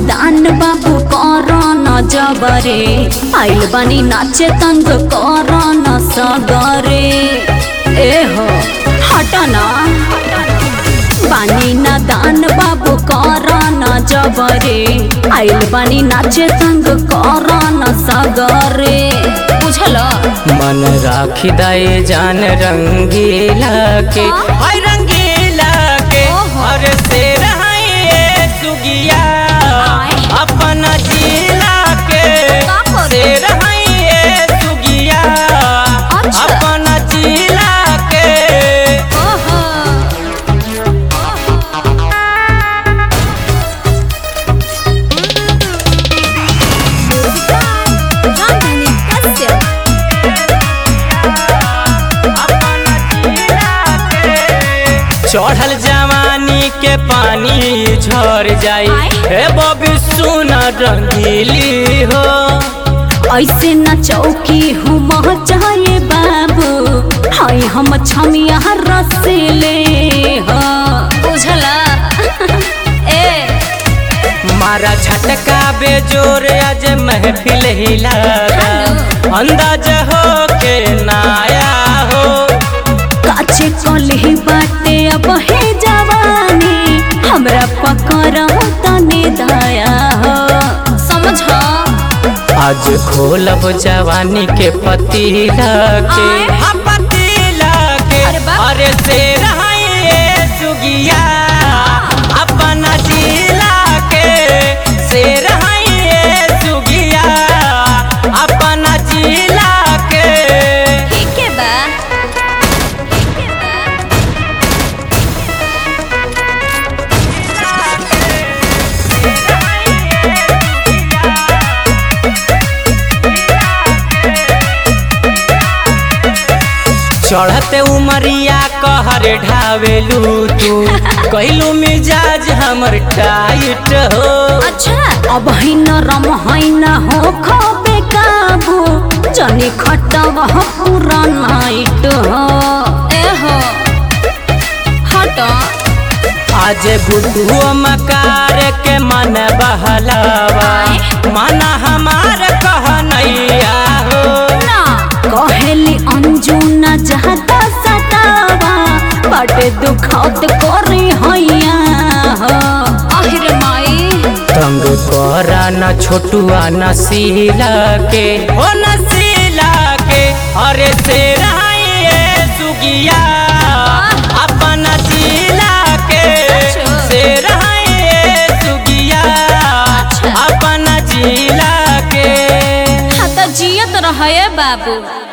दान बाबू कर न जबरे आइल बानी नाचे तंग कर न सगरे ए हो हट ना बानी ना दान बाबू कर न जबरे आइल बानी नाचे तंग कर न सगरे बुझल मन राखी दाए जान रंगीला के हाँ? हाय रंगीला के ओहो। और से रहाए सुगिया आय। अपन जिला के का करे? से रहाए सुगिया अच्छा। अपन जिला के ओहो रामधनी कश्यप अपन जिला के चढ़ल जवानी के पानी झर जाई आय। हे बबी सुन रंगीली हो ऐसे न चौकी हम चाहे बाबू हाय हम छमिया रसीले हो बुझला ए मारा झटका बेजोर आज महफिल हिला अंदाज हो के नाया हो काचे कले बाटे अब हे जवानी हमरा पकड़ तने दया हो समझ आज खोलब जवानी के पतीला के आय। हाँ, पतीला के अरे बाप। अरे से रहाए सुगिया अपन जिला के से रहाए सुगिया अपन जिला के ठीक है बा ठीक है बा चढ़ते उमरिया कहर ढावेलू तू कैलू मिजाज हमर टाइट हो अच्छा अब है न रम है न हो खबे काबू जनी खटब हो पूरा नाइट हो ए हो हट आज गुड्डू मकार के मन बहलावा मन हमार कहनैया हो ना कहेली अंजू न जाता सतावा बटे दुखत करी हैया हो आहिर माई तंग करा न छोटुआ न सीला के हो न सीला के अरे से रहाए सुगिया अपन जिला के अच्छा। से रहाए सुगिया अच्छा। अपन जिला के हाँ तो जियत रहे बाबू